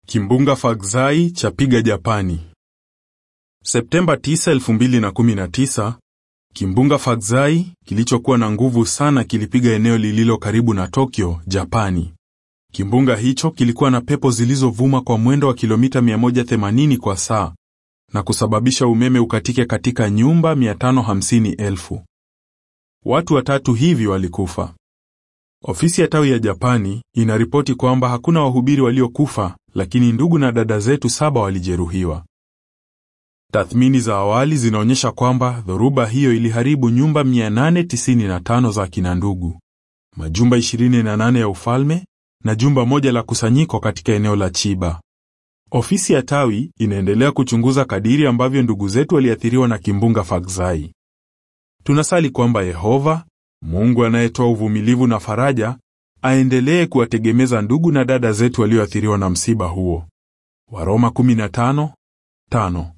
Kimbunga Fagzai chapiga Japani. Septemba 9, 2019, kimbunga Fagzai kilichokuwa na nguvu sana kilipiga eneo lililo karibu na Tokyo, Japani. Kimbunga hicho kilikuwa na pepo zilizovuma kwa mwendo wa kilomita 180 kwa saa na kusababisha umeme ukatike katika nyumba 550,000. Watu watatu hivi walikufa. Ofisi ya tawi ya Japani inaripoti kwamba hakuna wahubiri waliokufa, lakini ndugu na dada zetu saba walijeruhiwa. Tathmini za awali zinaonyesha kwamba dhoruba hiyo iliharibu nyumba 895 za kina ndugu, majumba 28 ya ufalme na jumba moja la kusanyiko katika eneo la Chiba. Ofisi ya tawi inaendelea kuchunguza kadiri ambavyo ndugu zetu waliathiriwa na kimbunga Fagzai. Tunasali kwamba Yehova, Mungu anayetoa uvumilivu na faraja, aendelee kuwategemeza ndugu na dada zetu walioathiriwa na msiba huo. Waroma 15:5